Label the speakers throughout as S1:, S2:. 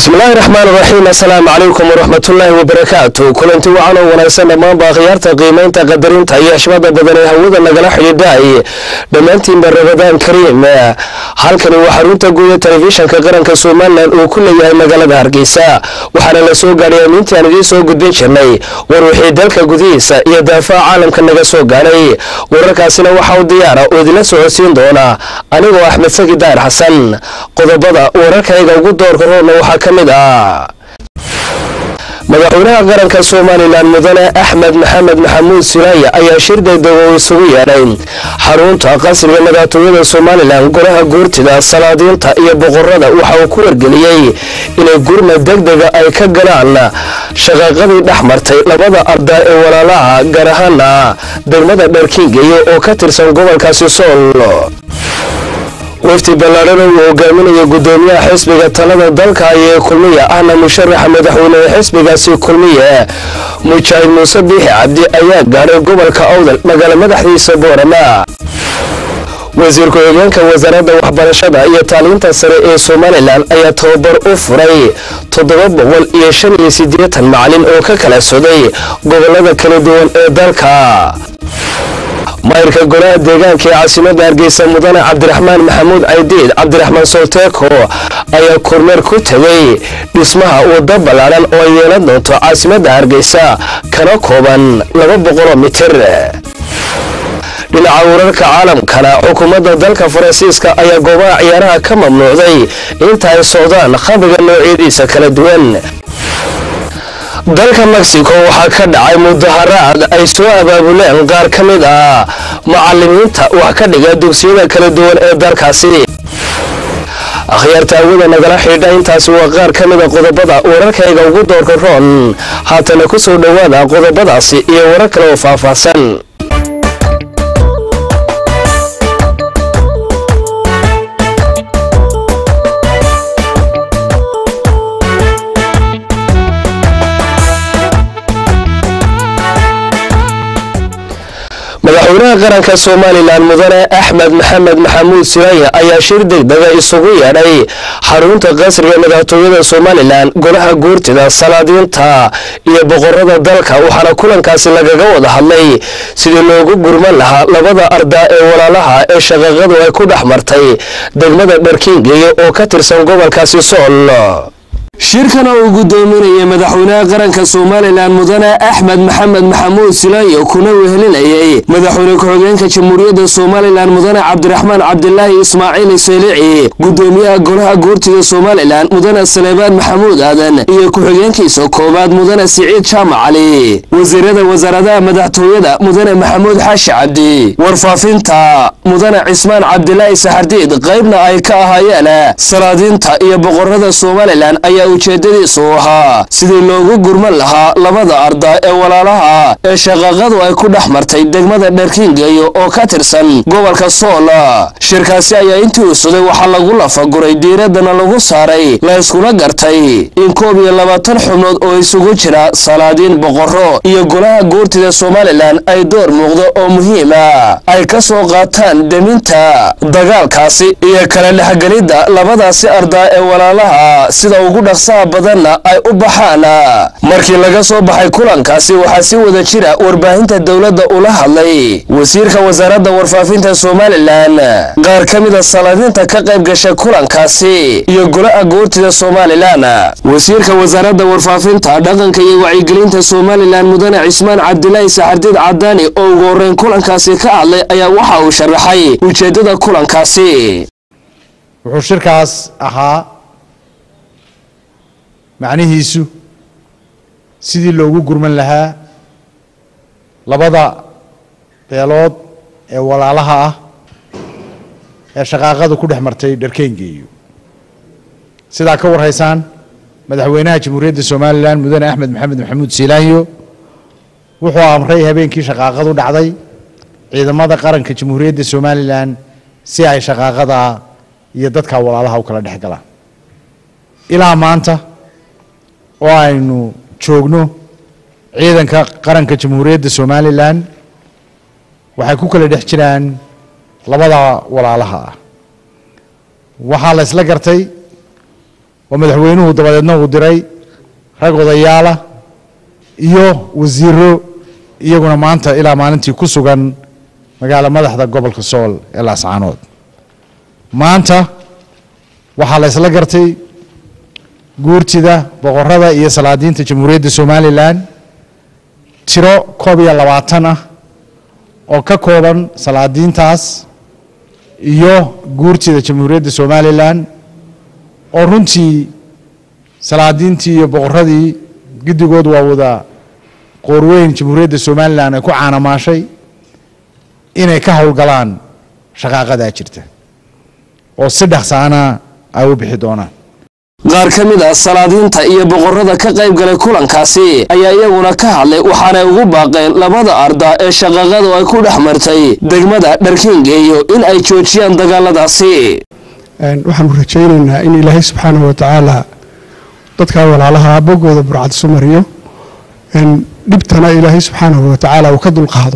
S1: bismillaahi raxmaan raxiim assalaamu calaykum waraxmatullaahi wabarakaatu kulanti wacan oo wanaagsan dhammaanba akhyaarta qiimaynta qadarinta iyo xishmada badan ee hawada nagala xidhiidhaay dhammaantiinba rabadaan kariim halkani waa xarunta guuda telefishanka qaranka somalilan uu ku leeyahay magaalada hargeysa waxaana la soo gaadhay amiintii aan idiin soo gudbin jirnay war wixii dalka gudihiisa iyo daafaha caalamka naga soo gaadhay wararkaasina waxa u diyaara oo idinla socodsiin doona anigoo axmed saki daar xasan qodobada wararkayga ugu doorka roobna waxaa ka mid ah madaxweynaha qaranka somalilan mudane axmed maxamed maxamuud sulaaya ayaa shir degdego isugu yeedhay xarunta qasriga madaxtooyada somalilan golaha guurtida salaadiinta iyo boqorada waxa uu ku wargeliyey inay gurma degdega ay ka galaan shaqaaqadii dhex martay labada ardaa ee walaalaha gaar ahaana degmada dharkiingeyo oo ka tirsan gobolkaasi sool wafti ballaadhana uu hogaaminaya gudoomiyaha xisbiga talada dalka ayee kulmiya ahna musharaxa madaxweynehe xisbigaasi kulmiye mujaahid muuse biixi cabdi ayaa gaadhay gobolka awdal magaalo madaxdiisa boorama wasiir ku-xigeenka wasaaradda waxbarashada iyo taaliinta sare ee somalilan ayaa tababar u furay toddoba boqol iyo shan iyo siddeetan macalin oo ka kala soday gobolada kala duwan ee dalka mayrka golaha deegaanka ee caasimada hargeysa mudane cabdiraxmaan maxamuud caydiid cabdiraxmaan solteeko ayaa kormeer ku tegay dhismaha waddo ballaadhan oo ay yeelan doonto caasimadda hargeysa kana kooban laba boqoloo mitir dhinaca wararka caalamkana xukuumadda dalka faransiiska ayaa goobaha ciyaaraha ka mamnuucday inta ay socdaan khamriga noocyadiisa kala duwan dalka mexico waxaa ka dhacay mudaharaad ay soo abaabuleen qaar ka mid ah macalimiinta wax ka dhiga dugsiyada kala duwan ee dalkaasi akhyaarta awada nagala xidhiidha intaasi waa qaar ka mida qodobada wararkayga ugu doorka roon haatana ku soo dhowaada qodobadaasi iyo warar kale oo faahfaahsan madaxweynaha qaranka somalilan mudane axmed maxamed maxamuud siraaya ayaa shir degdega isugu yeedhay xarunta qasriga madaxtooyada somalilan golaha guurtida salaadiinta iyo boqorada dalka waxaana kulankaasi lagaga wada hadlay sidii loogu gurman lahaa labada ardaa ee walaalaha ee shaqaaqadu ay ku dhex martay degmada dharkiingeyo oo ka tirsan gobolkaasi sool shirkan oo uu gudoominayay madaxweynaha qaranka somalilan mudane axmed maxamed maxamuud silaayo kuna wehelinayay madaxweyne ku-xigeenka jamhuuriyadda somalilan mudane cabdiraxmaan cabdilaahi ismaaciil selici gudoomiyaha golaha guurtida somalilan mudane saleebaan maxamuud aadan iyo ku-xigeenkiisa koowaad mudane siciid jaamac cali wasiirada wasaaradaha madaxtooyada mudane maxamuud xaashi cabdi warfaafinta mudane cismaan cabdilaahi saxardiid qaybna ay ka ahaayeen salaadiinta iyo boqorada somalilan ayaa ujeedadiisu ahaa sidii loogu gurman lahaa labada arda ee walaalaha ee shaqaaqadu ay ku dhex martay degmada dharkiingeyo oo ka tirsan gobolka sool shirkaasi ayaa intii uu suday waxaa lagu lafaguray diiraddana lagu saaray la yskuna gartay in koob iyo labaatan xubnood oo isugu jira salaadiin boqorro iyo golaha guurtida somalilan ay door muuqdo oo muhiima ay ka soo qaataan deminta dagaalkaasi iyo kala dhexgelidda labadaasi ardaa ee walaalaha sida ugu dhaqsaha badanna ay u baxaan markii laga soo baxay kulankaasi waxaa si wada jira warbaahinta dowladda ula hadlay wasiirka wasaaradda warfaafinta somalilan qaar ka mida salaadiinta ka qayb gashay kulankaasi iyo golaha guurtida somalilan wasiirka wasaaradda warfaafinta dhaqanka iyo wacyigelinta somalilan mudane cismaan cabdilaahi saxardiid cadaani oo ugu horreyn kulankaasi ka hadlay ayaa waxa uu sharaxay ujeeddada kulankaasi
S2: wuxuu shirkaas ahaa macnihiisu sidii loogu gurman lahaa labada beelood ee walaalaha ah ee shaqaaqadu ku dhex martay dharkeengeeyo sidaa ka warhaysaan madaxweynaha jamhuuriyadda somalilan mudane axmed maxamed maxamuud siilaanyo wuxuu amray habeenkii shaqaaqadu dhacday ciidamada qaranka jamhuuriyadda somalilan si ay shaqaaqada iyo dadka walaalaha u kala dhex galaan ilaa maanta oo aynu joogno ciidanka qaranka jamhuuriyadda somalilan waxay ku kala dhex jiraan labada walaalaha ah waxaa la isla gartay oo madaxweynuhu dabadeedna uu diray rag odayaala iyo wasiiro iyaguna maanta ilaa maalintii ku sugan magaalo madaxda gobolka sool ee laascaanood maanta waxaa la isla gartay guurtida boqorada iyo salaadiinta jamhuuriyadda somalilan tiro koob iyo labaatan ah oo ka kooban salaadiintaas iyo guurtida jamhuuriyadda somalilan oo runtii salaadiintii iyo boqoradii giddigood waa wada qoorweyn jamhuuriyadda somalilan ay ku caanamaashay inay ka howlgalaan shaqaaqadaa jirta oo si dhaqsaana ay u bixi doonaan
S1: qaar ka mid ah salaadiinta iyo boqorada ka qayb galay kulankaasi ayaa iyaguna ka hadlay waxaanay ugu baaqeen labada arda ee shaqaaqadu ay ku dhex martay degmada dharkiingeeyo in ay joojiyaan dagaaladaasi
S3: waxaanu rajaynaynaa in ilaahay subxaanahu watacaala dadkaa walaalaha boggooda burcad isu mariyo dhibtana ilaahay subxaanahu watacaala uu ka dulqaado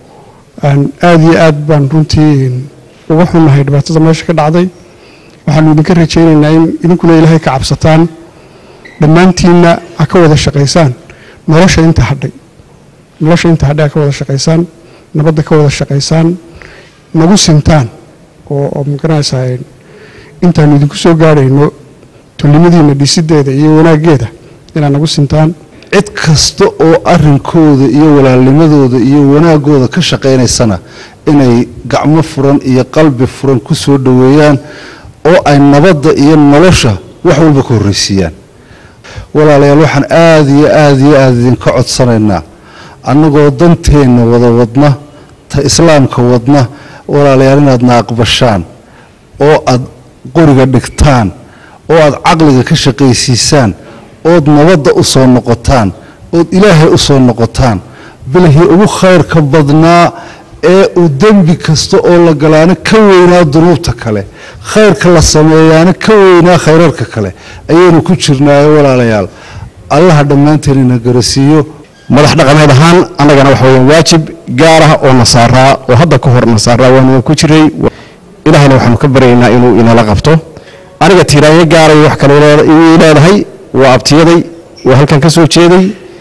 S3: aada iyo aad baan runtii uga xunnahay dhibaatada meesha ka dhacday waxaanu idinka rajaynaynaa in idinkuna ilaahay ka cabsataan dhammaantiinna ha ka wada shaqaysaan nolosha inta hadhay nolosha inta hadhay ha ka wada shaqaysaan nabadda ka wada shaqaysaan nagu sintaan oo oo magaranaysaa intaanu idinku soo gaadhayno tulnimadiina dhisideeda iyo wanaaggeeda inaad nagu sintaan
S4: cid kasta oo arrinkooda iyo walaalnimadooda iyo wanaagooda ka shaqaynaysana inay gacmo furan iyo qalbi furan ku soo dhoweeyaan oo ay nabadda iyo nolosha wax walba ka horraysiiyaan walaalayaal waxaan aada iyo aada iyo aada idinka codsanaynaa annagoo danteenna wada wadna ta islaamka wadna walaalayaal inaadna aqbashaan oo aad qoriga dhigtaan oo aad caqliga ka shaqaysiisaan ood nabadda u soo noqotaan ood ilaahay u soo noqotaan bilahii ugu khayrka badnaa ee uu dembi kasta oo la galaana ka weynaa dunuubta kale khayrka la sameeyaana ka weynaa khayrarka kale ayaynu ku jirnaayo walaalayaal allaha dhammaanteen ina garasiiyo
S5: madax dhaqameed ahaan annagana waxa weeyaan waajib gaar ah oo nasaaraa oo hadda ka hor nasaaraa waanu ku jiray ilaahayna waxaanu ka baryaynaa inuu inala qabto aniga tiiraanyo gaaray wax kale ii leedahay waa abtiyaday waa halkan ka soo jeeday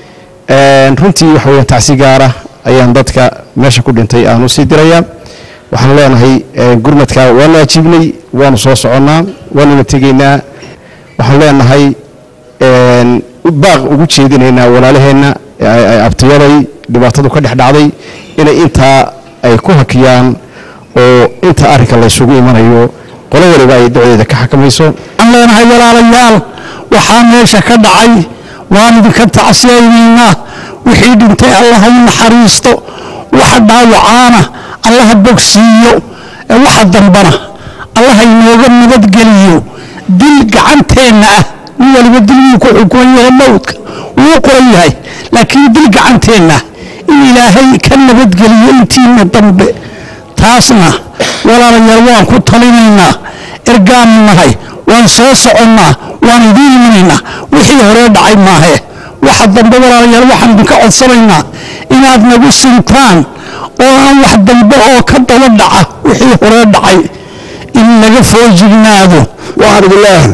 S5: runtii waxa weeyaan tacsi gaara ayaan dadka meesha ku dhintay aanu sii dirayaa waxaan leenahay gurmadka waanu ajiibnay waanu soo soconnaa waanuna tegaynaa waxaan leenahay baaq ugu jeedinaynaa walaalaheenna abtiyaday dhibaatadu ka dhex dhacday inay intaa ay ku hakiyaan oo inta arrinka laysugu imanayo qolo waliba ay dacdeeda ka xakamayso
S6: waxaan leenahay walaalayaal waxaa meesha ka dhacay waan idinka tacsiyaynaynaa wixii dhintay allaha u naxariisto waxa dhaawacaana allaha bogsiiyo waxa dambana allaha inooga nabadgeliyo dil gacanteenna ah nin waliba dil wuu ku xukuman yahay mowdka wuu qoran yahay laakiin dil gacanteenna in ilaahay ka nabadgeliyo intiina dambe taasna walaalayaal waan ku talinaynaa ergaanu nahay waan soo soconnaa waan idiin imanaynaa wixii horee dhacay maahe waxa dambe walaalayaal waxaan idinka codsanaynaa inaad nagu sintaan oo aan wax dambe oo ka daba dhaca wixii horee dhacay in laga foojignaado
S5: waxaan idin leeyahay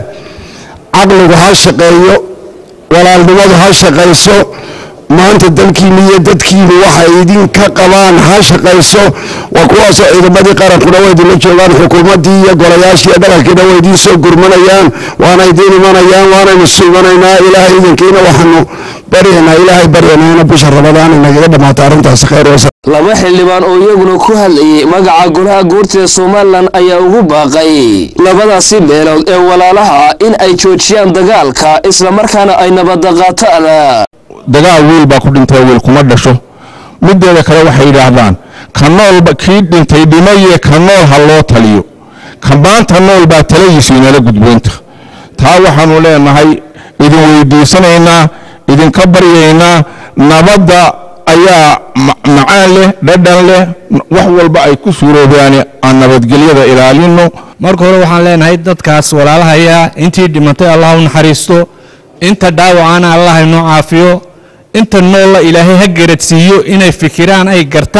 S5: caqligu ha shaqeeyo walaalnimadu ha shaqayso maanta dalkiinni iyo dadkiinu waxay idinka qabaan ha shaqayso waa kuwaasoo ciidamadii qarankuna way idinla joogaan xukuumaddii iyo golayaashii iyo dhaqankiina way idiin soo gurmanayaan waana idiin imanayaan waanaynu suumanaynaa ilaahay idinkiina waxaanu baryaynaa ilaahay baryanayna bisha rabadaan inagaga dhammaato arrintaasi khayr wasa
S1: laba xildhibaan oo iyaguna ku hadlayay magaca golaha guurtida somalilan ayaa ugu baaqay labadaasi beelood ee walaalaha in ay joojiyaan dagaalka islamarkaana ay nabadda qaataan
S7: dagaal wiil baa ku dhintay wiil kuma dhasho mideeda kale waxay yidhaahdaan ka noolba kii dhintay dhimaye ka nool ha loo taliyo ka maanta nool baa taladiisu inala gudboonta taa waxaanu leenahay idin weydiisanaynaa idinka baryaynaa nabadda ayaa macaan leh dhadhan leh wax walba ay ku suuroobaan aan nabadgelyada ilaalino
S8: marka hore waxaan leenahay dadkaas walaalahaya intii dhimatay allah u naxariisto inta dhaawacana allah inoo caafiyo inta noolla ilaahay ha garadsiiyo inay fikiraan ay gartaan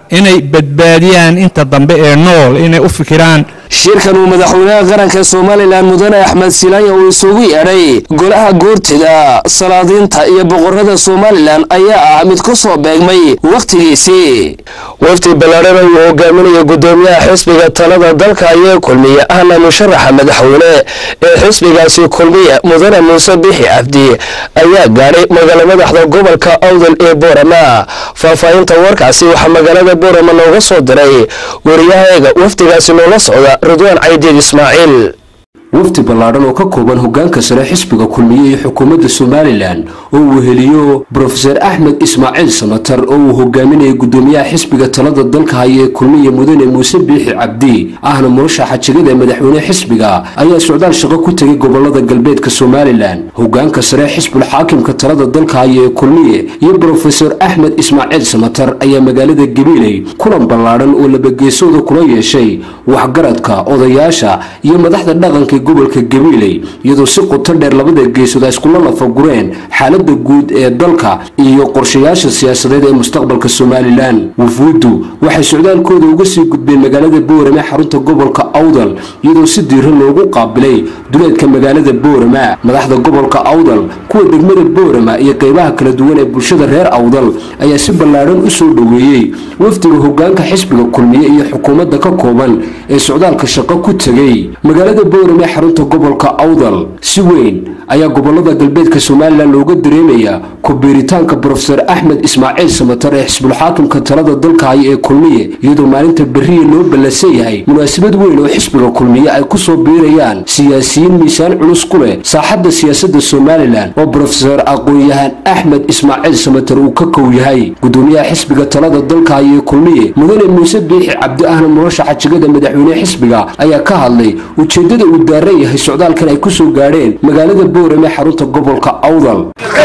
S8: inay badbaadiyaan inta dambe ee nool inay u fikiraan
S1: shirkan uu madaxweynaha qaranka somalilan mudane axmed silaanya uu isugu yeedhay golaha goortida salaadiinta iyo boqorada somalilan ayaa ah mid ku soo beegmay wakhtigiisii wafdi ballaadhana uu hogaaminaya gudoomiyaha xisbiga talada dalka ayaa kulmiye ahna musharaxa madaxweyne ee xisbigaasi kulmiye mudane muuse bixi cabdi ayaa gaadhay magaala madaxda gobolka awdal ee boorama faahfaahinta warkaasi waxaa magaalada boorama nooga soo diray wariyahaeega wafdigaasi noola socda ridwaan caydiid ismaaciil
S9: wafdi ballaadhan oo ka kooban hogaanka sare xisbiga kulmiye iyo xukuumadda somalilan oo uu weheliyo brofeser axmed ismaaciil samatar oo uu hogaaminayay gudoomiyaha xisbiga talada dalka haya ee kulmiye mudane muuse biixi cabdi ahna murashaxa jegada madaxweyne xisbiga ayaa socdaal shaqo ku tegay gobolada galbeedka somalilan hogaanka sare xisbul xaakimka talada dalka haya ee kulmiye iyo brofeser axmed ismaaciil samatar ayaa magaalada gabiiley kulan ballaadhan oo labageesooda kula yeeshay waxgaradka odayaasha iyo madaxda dhaqanka gobolka gabiiley iyadoo si qoto dheer labada geesood ay iskula lafagureen xaalada guud ee dalka iyo qorshayaasha siyaasadeed ee mustaqbalka somalilan wufuuddu waxay socdaalkooda uga sii gudbeen magaalada boorama xarunta gobolka awdal iyadoo si diiran loogu qaabilay duleedka magaalada boorama madaxda gobolka awdal kuwa degmada boorama iyo qeybaha kala duwan ee bulshada reer awdal ayaa si ballaadhan u soo dhoweeyey wafdiga hogaanka xisbiga kulmiye iyo xukuumadda ka kooban ee socdaalka shaqo ku tegey magaalada boorama xarunta gobolka awdal si weyn ayaa gobolada galbeedka somalilan looga dareemayaa ku-biiritaanka brofeser axmed ismaaciil samatar ee xisbulxaakimka talada dalka haya ee kulmiye iyadoo maalinta beriya loo ballansan yahay munaasabad weyn oo xisbiga kulmiye ay ku soo biirayaan siyaasiyiin miisaan culus ku leh saaxadda siyaasadda somalilan oo brofeser aqoon-yahan axmed ismaaciil samatar uu ka kow yahay gudoomiyaha xisbiga talada dalka haya ee kulmiye mudane muuse biixi cabdi ahna murashaxa jegada madaxweyne xisbiga ayaa ka hadlay ujeedada uu daaran yahay socdaalkan ay ku soo gaadheen magaalada boorame xarunta gobolka awdal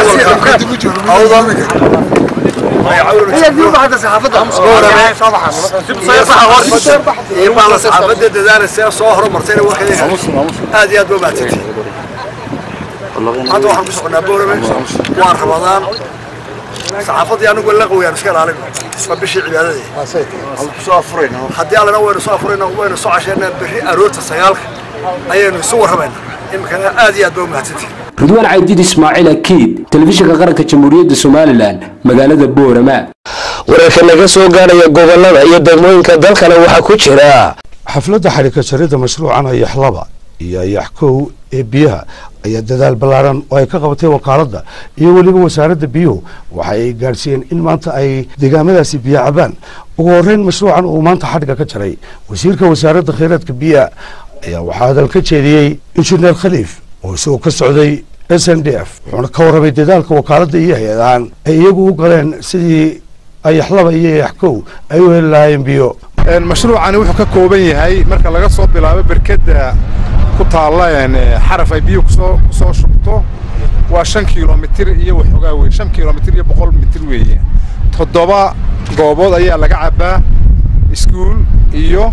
S10: saxaafada dadaalasa soo horumartayna aad iyo aad ba mahadsantihi hadda waxaan ku soconaa boorame waan ramadaan saxaafadii anigu la qawiyaan iska ilaalin waa bishii cibaadadii haddii allana waynu soo afurayna waynu soo casheynaa berri aroorta sagaalka ayaynu isu warramaynaa iminkana aad iyo aad ba u mahadsantihi
S9: ridwaan caydiid ismaaciil akiid telefishinka qaranka jamhuuriyadda somalilan magaalada boorama
S1: wararka naga soo gaaraya gobolada iyo degmooyinka dalkana waxaa ku jira
S11: xafladda xadhika jarida mashruucan ayax laba iyo ayax kow ee biyaha ayaa dadaal ballaaran oo ay ka qabatay wakaaladda iyo weliba wasaaradda biyuhu waxa ay gaadhsiiyeen in maanta ay deegaamadaasi biyo cabaan ugu horreyn mashruucan uu maanta xadhiga ka jaray wasiirka wasaaradda kheyraadka biyaha ayaa waxaa hadal ka jeediyey injineer khaliif oo isagoo ka socday s n d f wuxuuna ka warramay dadaalka wakaaladda iyo hay-adahan ay iyagu u galeen sidii ayaxlaba iyo ayax kow ay u heli lahaayeen biyo
S12: mashruucani wuxuu ka kooban yahay marka laga soo bilaabo berkedda ku taalla xaraf ay biyo kusoo kusoo shubto waa shan kilomitir iyo waxoogaa wey shan kilomitir iyo boqol mitir weeye toddoba goobood ayaa laga cabbaa iskuul iyo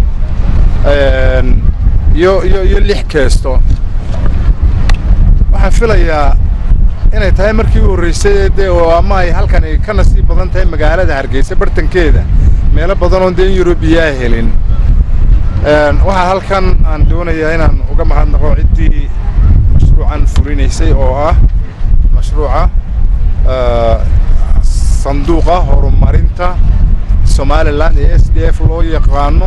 S12: iyo iyo iyo lix keesto waxaan filayaa inay tahay markii u horreysay dee oo ama ay halkani ka nasiib badan tahay magaalada hargeysa bartankeeda meelo badan oon dee in yurubiyaa helin waxaa halkan aan doonayaa inaan uga mahadnaqo ciddii mashruucan fulinaysay oo ah mashruuca sanduuqa horumarinta somalilan ee s d f loo yaqaano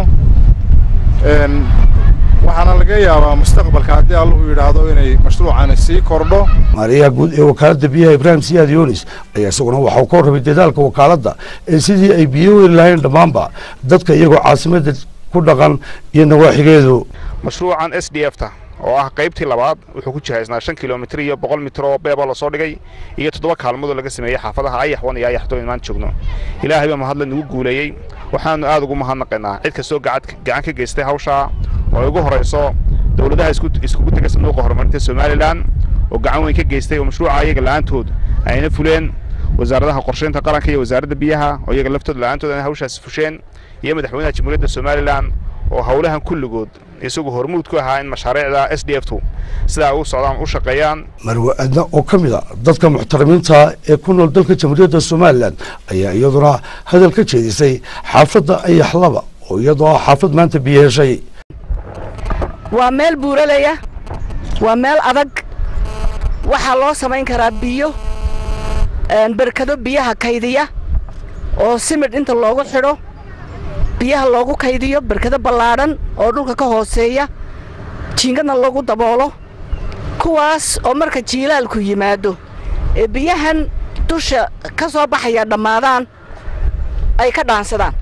S12: waxaana laga yaabaa mustaqbalka haddii allahu yidhaahdo inay mashruucani sii kordho
S11: maariyaha guud ee wakaaladda biyaha ibraahim siyaad yunis ayaa isaguna waxau ka warramay dadaalka wakaaladda ee sidii ay biyo heli lahayn dhammaanba dadka iyagoo caasimadda ku dhaqan iyo nawaaxigeedu
S13: mashruucan s d f ta oo ah qaybtii labaad wuxuu ku jihaysnaa shan kilomitir iyo boqol mitir oo beeba lasoo dhigay iyo toddoba kaalmoodoo laga sameeyey xaafadaha ayaxwan iyo ayaxdo in maan joogno ilaahay baa mahadle nagu guuleeyey waxaanu aad ugu mahadnaqaynaa cid kastoo gacan ka geystay hawshaa oo ay ugu horayso dowladaha iskugu tega sanduuqa horumarinta somalilan oo gacan weyn ka geystay oo mashruuca iyaga la'aantood ayna fuleen wasaaradaha qorshaynta qaranka iyo wasaaradda biyaha oo iyaga laftooda la'aantood ayna hawshaas fusheen iyo madaxweynaha jamhuuriyadda somalilan oo howlahan kulligood isagu hormuud ku ahaa in mashaariicda s d f tu sidaa u socdaan u shaqeeyaan
S11: marwe adna oo ka mid a dadka muxtarimiinta ee ku nool dalka jamhuuriyadda somalilan ayaa iyaduna hadal ka jeedisay xaafadda ayaxlaba oo iyadoo ah xaafad maanta biyo heshay
S14: waa meel buuralaya waa meel adag waxaa loo samayn karaa biyo berkado biyaha kaydiya oo simidh inta loogu xidho biyaha loogu kaydiyo berkado ballaadhan oo dhulka ka hooseeya jiingadna lagu daboolo kuwaas oo marka jiilaalku yimaado ee biyahan dusha ka soo baxaya dhammaadaan ay ka dhaansadaan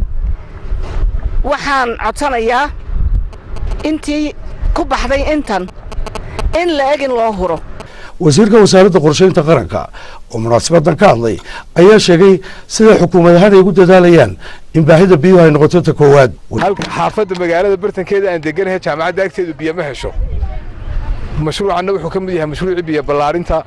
S14: waxaan codsanayaa intii ku baxday intan in la eg in loo huro
S11: wasiirka wasaaradda qorshaynta qaranka oo munaasabaddan ka hadlay ayaa sheegay sida xukuumad ahaan ay ugu dadaalayaan in baahida biyuhu ay noqoto ta koowaad
S12: xaafadda magaalada bartankeeda aan deganahay jaamacadda agteedu biyo ma hesho mashruucanna wuxuu ka mid yahay mashruucii biyo ballaarinta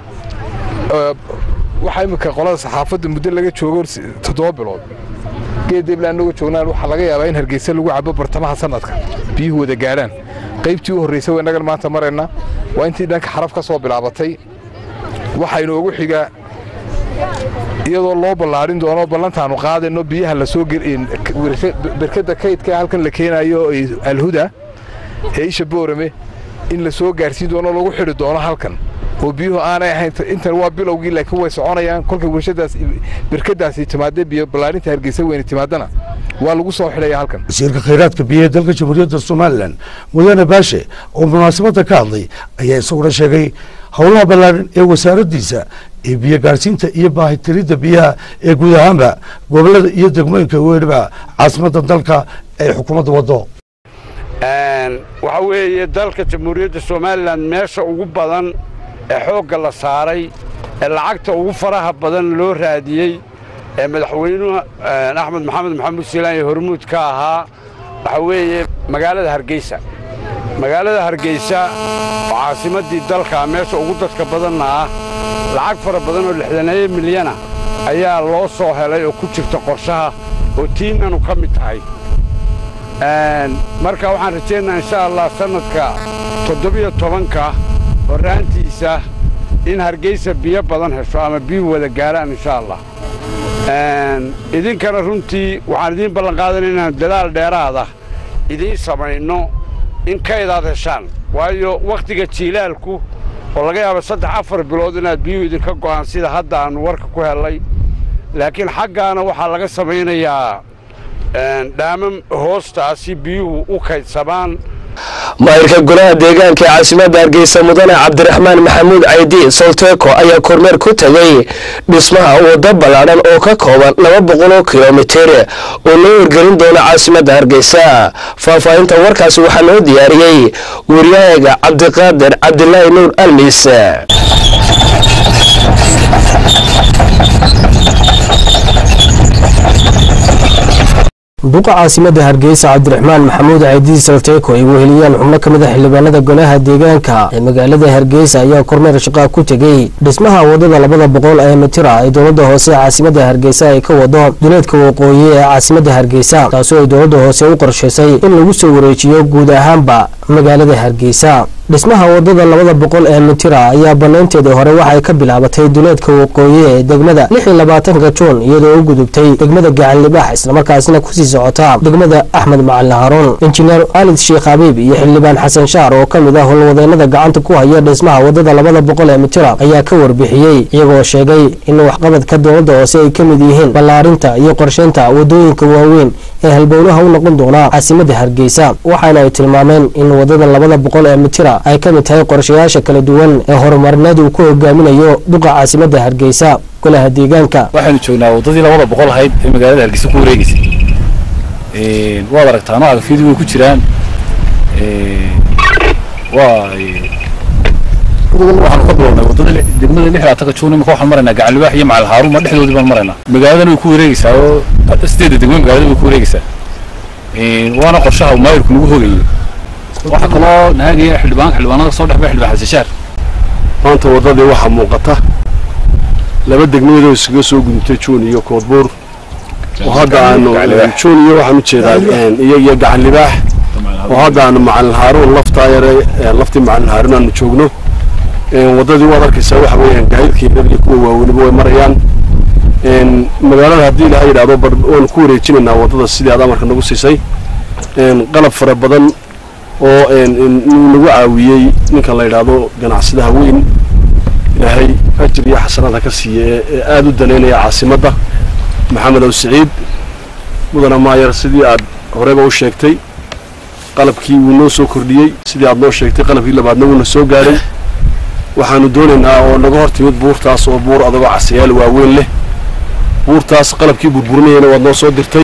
S12: waxaa imika qolada saxaafadda muddo laga joogo toddoba bilood geeddeebla annaga joognaan waxaa laga yaabaa in hargeysa lagu cabo bartamaha sanadka biyuhu wada gaadhaan qaybtii u horraysay waa innagan maanta marayna waa intii dhanka xaraf ka soo bilaabatay waxaa inoogu xiga iyadoo loo ballaarin doono ballantaanu qaadayno biyaha la soo berkadda kaydka halkan la keenayo alhuda ee isha boorame in la soo gaarsiin doono lagu xidhi doono halkan oo biyuhu aanay ahayn intan waa bilowgii laakiin way soconayaan kolkay warshadaas berkadaasi timaadee biyo ballaarinta hargeysa weyne timaadana waa lagu soo xidhaya halkan
S11: wasiirka khayraadka biyaha dalka jamhuuriyadda somalilan mudane baashe oo munaasabadda ka hadlay ayaa isaguna sheegay howlaha ballaaran ee wasaaraddiisa ee biyo gaadhsiinta iyo baahitiridda biyaha ee guud ahaanba gobollada iyo degmooyinka weliba caasimadda dalka ay xukuumadda waddo
S15: waxa weeye dalka jamhuuriyadda somalilan meesha ugu badan ee xoogga la saaray ee lacagta ugu faraha badan loo raadiyey ee madaxweynuhu axmed maxamed maxamuud siilaan iyo hormuud ka ahaa waxa weeye magaalada hargeysa magaalada hargeysa oo caasimaddii dalka meesha ugu dadka badanna ah lacag fara badan oo lixdaneeyo milyana ayaa loo soo helay oo ku jirta qorshaha oo tiinanu ka mid tahay marka waxaan rajaynayaa insha allah sannadka toddobiyo tobanka horraantiisa in hargeysa biyo badan hesho ama biyuhu wada gaaraan insha allah idinkana runtii waxaan idiin ballan qaadanay inaan dadaal dheeraada idiin samayno in kaydaad heshaan waayo wakhtiga jiilaalku oo laga yaaba saddex afar bilood inaad biyuhu idinka go'aan sida hadda aannu warka ku hellay laakiin xaggaana waxaa laga samaynayaa dhaamam hoostaasi biyuhu u kaydsamaan
S1: maayirka golaha deegaanka ee caasimadda hargeysa mudane cabdiraxmaan maxamuud caydi solteeko ayaa kormeer ku tegay dhismaha waddo ballaadhan oo ka kooban laba boqoloo kilomitir oo loo hirgelin doono caasimadda hargeysa faahfaahinta warkaasi waxaa loo diyaariyey waryahaga cabdiqaadir cabdilaahi nuur almis
S16: duqa caasimadda hargeysa cabdiraxmaan maxamuud caydiid salteeko ay weheliyaan xubno ka mid a xildhibaanada golaha deegaanka ee magaalada hargeysa ayaa kormeer shaqaa ku tegey dhismaha wadada labada boqol ee mitira ay dowladda hoose ee caasimadda hargeysa ay ka wado duleedka waqooyi ee caasimadda hargeysa taasoo ay dowladda hoose u qorshaysay in lagu soo wareejiyo guud ahaanba magaalada hargeysa dhismaha wadada labada boqol ee mitira ayaa banaynteedii hore waxay ka bilaabatay duleedka waqooyi ee degmada lix iyo labaatanka juun iyadoo u gudubtay degmada gacanlibax islamarkaasina kusii socota degmada axmed macalin haruun injineer khaalid sheekh habiib iyo xildhibaan xasan shaar oo ka mid ah howlwadeenada gacanta ku haya dhismaha wadada labada boqol ee mitira ayaa ka warbixiyey iyagoo sheegay in waxqabadka dowladda hoose ay ka mid yihiin ballaarinta iyo qorsheynta wadooyinka waaweyn ee halbowlaha u noqon doona caasimadda hargeysa waxaana ay tilmaameen in wadada labada boqol ee mitira ay ka mid tahay qorshayaasha kala duwan ee horumarineed uu ku hogaaminayo duqa caasimadda hargeysa golaha deegaanka
S17: waxaynu joognaa waddadii labada boqol ahayd ee magaalada hargeysa ku wareegeysay waad aragtaa nooca gafyadu way ku jiraan waa waxaanu ka bilownay waddada degmada lix laatanka juun imika waxaan maraynaa gacanlibaax iyo macal haaruuma dhexdoodii baan maraynaa magaaladan way ku wareegeysaa oo sideedda degmo magaalada way ku wareegeysaa waana qorshaha maayirku nagu hogayay waxaa kaloo naagaya xildhibaanka xildhibaanada soo dhexbay xildhibaan xasan shaar
S18: maanta waddadii waxaa muuqata laba degmadood oo iskaga soo gudubtay juun iyo koodbuur oo hadda aanu juun iyo waxaan ujeedaa iyo iyo gacan libaax oo hadda aanu macalin haaruun laftaa yare laftii macalin haaruun aanu joogno waddadii waad arkaysaa waxa weeyaan gaadiidkeeda iyo kuwa waaweyniba way marayaan magaalada haddii ilaha yidhahdo bar waanu ku wareejinaynaa waddada sidii aad amarka nagu siisay qalab fara badan oo nagu caawiyey ninka la yidhaahdo ganacsadaha weyn ilaahay ajir iyo xasanada ka siiya ee aada u danaynaya caasimadda maxamed ow siciid mudana maayar sidii aad horeyba u sheegtay qalabkii wuu noo soo kordhiyey sidii aad noo sheegtay qalabkii labaadna wuuna soo gaadhay waxaanu doonaynaa oo naga hor timid buurtaas oo buur adagoo casayaal waaweyn leh buurtaas qalabkii burburinayana waad noo soo dirtay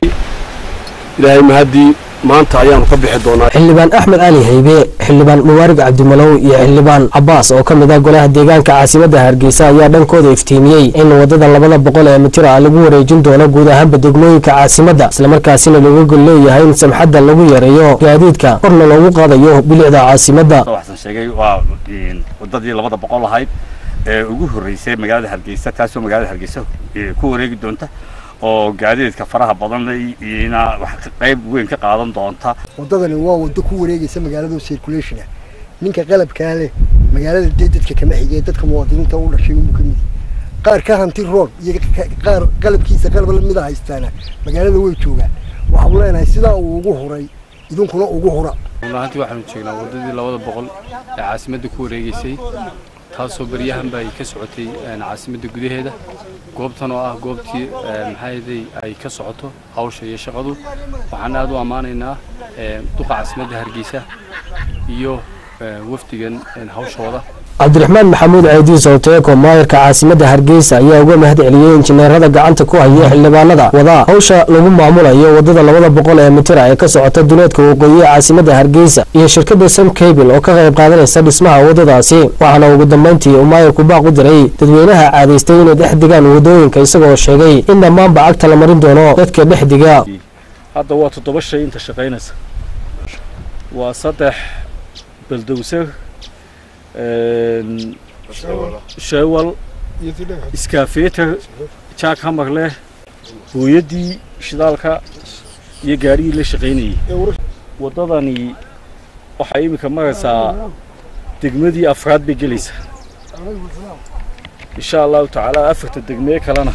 S18: ilaahay mahaddii maanta ayaanu ka bixi doonaa
S16: xildhibaan axmed cali haybe xildhibaan mubaarig cabdimalow iyo xildhibaan cabaas oo ka mid ah golaha deegaanka caasimadda hargeysa ayaa dhankooda iftiimiyey in waddada labada boqol ee mitir ah lagu wareejin doono guud ahaanba degmooyinka caasimadda islamarkaasina looga gol leeyahay in samxadda lagu yareeyo gaadiidka korna loogu qaadayo bilicda caasimadda
S19: waxaan sheegay waa waddadii labada boqol ahayd ee ugu horreysay magaalada hargeysa taasoo magaalada hargeysa ku wareegi doonta oo gaadiidka faraha badan ina wax qayb weyn ka qaadan doonta
S20: waddadani waa waddo ku wareegaysa magaalada circulationa ninka qalabkaa leh magaalada dee dadka kama xigee dadka muwaadiniinta u dhashay unbu ka mid qaar ka hanti roon iyo qaar qalabkiisa qalab lamida haystaana magaalada way joogaan waxaanu leenahay sidaa uu ugu huray idinkuna ugu hura
S21: runaantii waxaanu joognaa waddadii labada boqol ee caasimadda ku wareegaysay taasoo baryahanba ay ka socotay caasimadda gudaheeda goobtan oo ah goobtii maxaaday ay ka socoto hawsha iyo shaqadu waxaan aad u ammaanaynaa duqa caasimadda hargeysa iyo wafdigan hawshooda
S16: cabdiraxmaan maxamuud ceediis oteeko maayarka caasimadda hargeysa ayaa uga mahad celiyey injineerada gacanta ku haya xildhibaanada wadaa hawsha lagu maamulayo waddada labada boqol ee mitira ee ka socota duleedka waqooyi ee caasimadda hargeysa iyo shirkadda sam cable oo ka qayb qaadanaysa dhismaha waddadaasi waxaana ugu dambeyntii uu maayarku baaq u diray dadweynaha caadaystay inay dhex digaan waddooyinka isagoo sheegay in dhammaanba cagta la marin doono dadka dhex diga
S22: hadda waa toddoba shay inta shaqaynaysa waa saddex baldowse shewal iskaafeeter jaak hamar leh hooyaddii shidaalka iyo gaarigii la shaqaynayay waddadani waxay iminka maraysaa degmadii afraad bay gelaysaa insha allahu tacaala afarta degmee kalena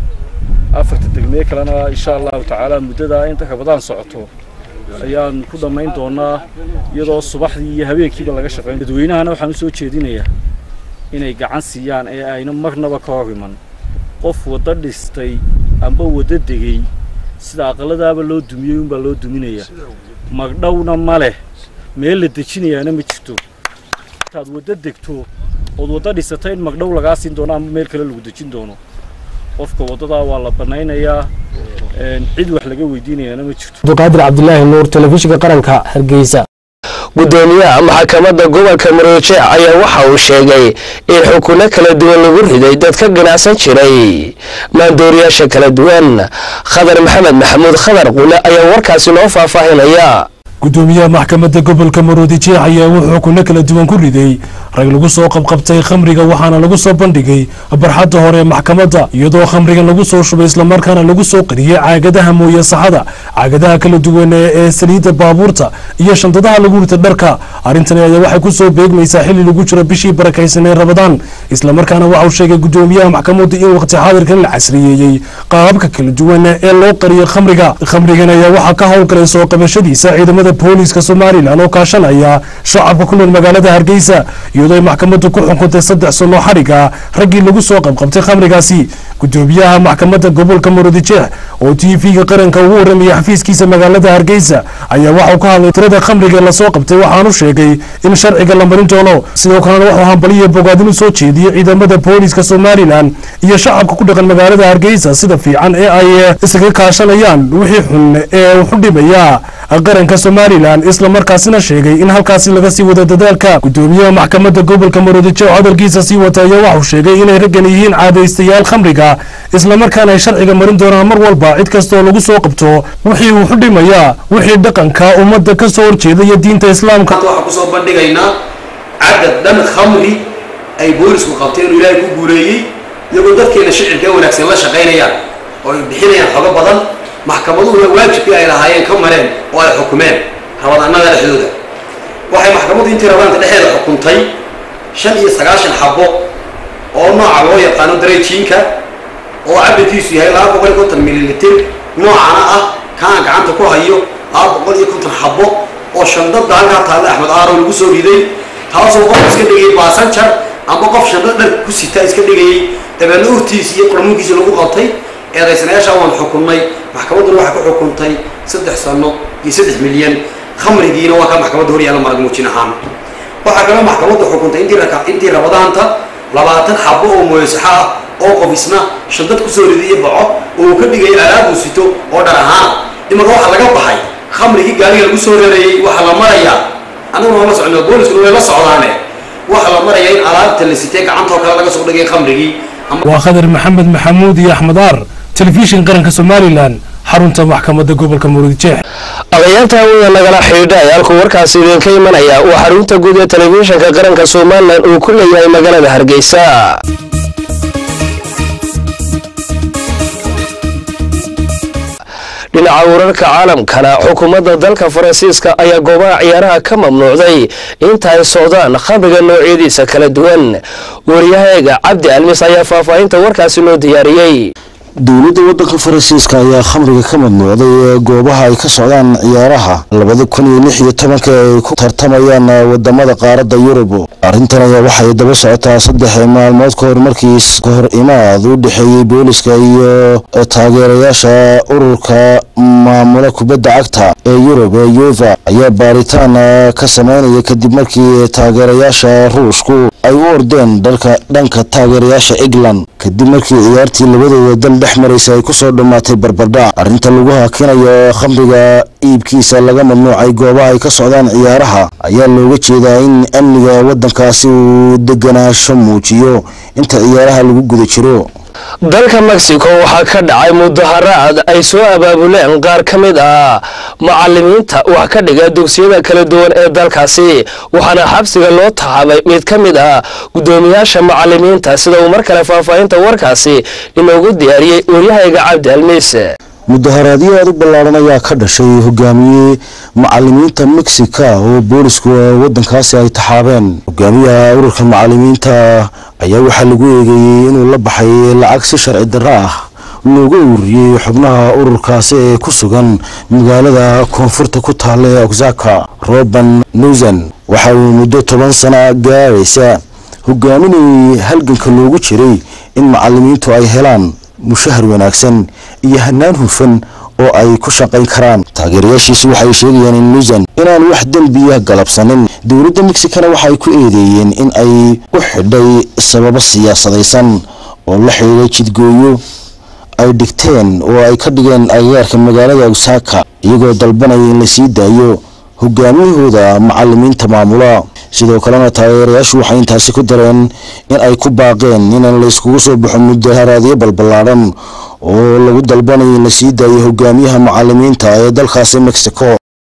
S22: afarta degmee kalena insha allahu tacaala muddadaa inta rabadaan socoto ayaan ku dhammayn doonaa iyadoo subaxdii iyo habeenkiiba laga shaqayn dadweynahana waxaan u soo jeedinayaa inay gacan siiyaan ee ayna marnaba ka hor iman qof waddo dhistay amba waddo degay sida aqaladaaba loo dumiyey unbaa loo duminayaa magdhowna ma leh meel la dejinayaana ma jirto intaad waddo degto ood waddo dhisata in magdhow lagaa siin doono ama meel kale lagu dejin doono qofka waddadaa waa la bannaynayaa cid wax laga weydiinayaana ma jirto
S16: abduqaadir cabdilaahi nuur telefishinka qaranka hargeysa
S1: gudoomiyaha maxkamadda gobolka maroojec ayaa waxa uu sheegay in xukuno kala duwan lagu riday dad ka ganacsan jiray maandooriyaasha kala duwan khadar maxamed maxamuud khadar qule ayaa warkaasi noo faahfaahinaya
S23: gudoomiyaha maxkamadda gobolka maroodi jeex ayaa wuxuu xukuno kala duwan ku riday rag lagu soo qabqabtay khamriga waxaana lagu soo bandhigay barxadda hore ee maxkamadda iyadoo khamrigan lagu soo shubay islamarkaana lagu soo qariyey caagadaha mooye saxada caagadaha kala duwan ee saliidda baabuurta iyo shandadaha lagu rita dharka arrintani ayaa waxay ku soo beegmaysaa xilli lagu jiro bishii barakaysan ee rabadaan islamarkaana waxauu sheegay gudoomiyaha maxkamaddu in waqti xaadirkan la casriyeeyey qaababka kala duwan ee loo qariyo khamriga khamrigan ayaa waxaa ka howlgalay soo qabashadiisa ciidamada booliiska somalilan oo kaashanaya shacabka ku nool magaalada hargeysa iyadoo ay maxkamaddu ku xukuntay saddex sano xadhiga raggii lagu soo qabqabtay khamrigaasi gudoomiyaha maxkamadda gobolka maroodijeex oo t v-ga qaranka ugu warramaya xafiiskiisa magaalada hargeysa ayaa waxauu ka hadlay tirada khamriga lasoo qabtay waxaanu sheegay in sharciga la marin doono sidoo kalena wuxuu hambaliyo bogaadin u soo jeediyey ciidamada booliiska somalilan iyo shacabka ku dhaqan magaalada hargeysa sida fiican ee ay isaga kaashanayaan wixii xun ee wuxu dhimaya qaranka somalilan islamarkaasina sheegay in halkaasi laga sii wado dadaalka gudoomiyaha maxkamadda gobolka maroodijeex hadalkiisa sii wata ayaa waxuu sheegay inay raggan yihiin caadaystayaal khamriga islamarkaana ay sharciga marin doonaan mar walba cid kastooo lagu soo qabto wixii wuxu dhimaya wixii dhaqanka ummadda ka soo horjeeda iyo diinta islaamka
S24: waxaan kusoo bandhigaynaa cadad dhan khamri ay boolisku qabteen oo ilaahay ku guuleeyey iyagoo dadkeena shicibka ee wanaagsan la shaqaynayaan oo ay bixinayaan xogo badan maxkamaduhuna waajibkii ay lahaayeen ka mareen oo ay xukumeen rabadaanada dhexdooda waxay maxkamaddu intii rabadaanta dhexeeda xukuntay shan iyo sagaashan xabo oo nooca loo yaqaano dareejiinka oo cabirkiisu yahay laba boqol iyo konton mililitir noocana ah kaan gacanta ku hayo laba boqol iyo konton xabo oo shandada halkaa taalla axmed aaro lagu soo riday taasoo qof iska dhigayay baasanjar amba qof shandad dhar ku sita iska dhigayay dabeedna urtiisi iyo qurmuunkiisi lagu qabtay eedaysanayaasha waan xukunnay maxkamadduna waxay ku xukuntay saddex sano iyo saddex milyan khamrigiina waa ka maxkamadda hor yaalla marag muujin ahaan waxaa kaloo maxkamaddu xukuntay intii raka intii rabadaanta labaatan xabo oo mooyasaxo ah oo qof isna shandad kusoo ridiyo baco oo uu ka dhigayo alaabuu sito oo dhar ahaana imanka waxaa laga baxay khamrigii gaariga lagu soo reerayey waxaa la marayaa annaguna la socno booliskuna way la socdaane waxaa la marayaa in alaabta la sitay gacantoo kale laga soo dhigay khamrigii
S23: waa khadar maxamed maxamuud iyo axmed aar telefishin qaranka somalilan xarunta maxkamadda gobolka murudijeex
S1: adayaanta hawada nagala xidhiidha ee halkuu warkaasi idinka imanaya waa xarunta guud ee telefishinka qaranka somalilan uu ku leeyahay magaalada hargeysa dhinaca wararka caalamkana xukuumadda dalka faransiiska ayaa goobaha ciyaaraha ka mamnuucday inta ay socdaan khamriga noocyadiisa kala duwan waryahaeega cabdi almis ayaa faahfaahinta warkaasi noo diyaariyey
S2: dowladda waddanka faransiiska ayaa khamriga ka mamnuucday goobaha ay ka socdaan ciyaaraha labada kun iyo lix iyo tobanka ay ku tartamayaan wadamada qaaradda yurub arrintan ayaa waxay daba socotaa saddex maalmood ka hor markiis ka hor imaad u dhexeeyey booliska iyo taageerayaasha ururka maamula kubadda cagta ee yurub ee yuva ayaa baaritaan ka sameynaya kadib markii taageerayaasha ruushku ay u ordeen dhalka dhanka taageerayaasha england kadib markii ciyaartii labadooda dal dhex maraysa ay kusoo dhammaatay barbardhac arrinta lagu hakinayo khamriga iibkiisa laga mamnuucay goobaha ay ka socdaan ciyaaraha ayaa looga jeedaa in amniga waddankaasi uu deganaansho muujiyo inta ciyaaraha lagu guda jiro
S1: dalka mexico waxaa ka dhacay mudaharaad ay soo abaabuleen qaar ka mid ah macalimiinta wax ka dhiga dugsiyada kala duwan ee dalkaasi waxaana xabsiga loo tahabay mid ka mid ah guddoomiyaasha macalimiinta sida uu mar kale faahfaahinta warkaasi inoogu diyaariyey waryahayga cabdi almiis
S2: mudaharaadyo aad u ballaaran ayaa ka dhashay hogaamiye macalimiinta mexica oo boolisku waddankaasi ay taxaabeen hogaamiyaha ururka macalimiinta ayaa waxaa lagu eegeeyey inuu la baxay lacag si sharci darro ah looga ururiyey xubnaha ururkaasi ee ku sugan magaalada koonfurta ku taalla ee oxaka roban nusan waxa uu muddo toban sana gaaraysa hogaaminayay halganka loogu jiray in macalimiintu ay helaan mushahar wanaagsan iyo hanaan hufan oo ay ku shaqayn karaan taageerayaashiisu waxay sheegayaan in nusan inaan wax dembiya galabsanin dowladda mexicana waxaay ku eedeeyeen in ay u xidhay sababo siyaasadaysan oo la xidhiidhay jidgooyo ay dhigteen oo ay ka dhigeen agagaarka magaalada osaka iyagoo dalbanaya in la sii daayo hogaamiyahooda macalimiinta maamula sidoo kalena taageerayaashu waxay intaasi ku dareen in ay ku baaqeen inaan la iskugu soo baxo mudaharaadyo balballaadhan oo lagu dalbanayo in la sii daayo hogaamiyaha macalimiinta ee dalkaasi mexico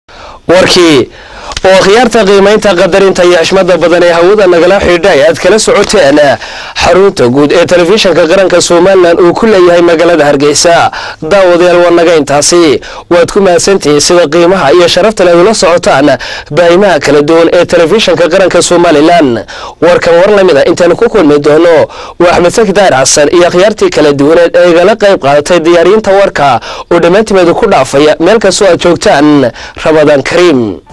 S1: warkii oo khiyaarta qiimaynta qadarinta iyo xishmada badan ee hawada nagala xidhiidhay aad kala socoteen xarunta guud ee telefishinka qaranka somalilan uu ku leeyahay magaalada hargeysa daawadayaal waa naga intaasi waad ku mahadsantihiin sida qiimaha iyo sharafta leed ula socotaan baahimaha kala duwan ee telefishinka qaranka somalilan warkan war lamid a intaanu ku kulmi doono waa axmed saki daar xasan iyo khiyaartii kala duwaneed ee igala qayb qaadatay diyaariinta warka oo dhammaantimeedu ku dhaafaya meel kastoo aad joogtaan rabadaan kariim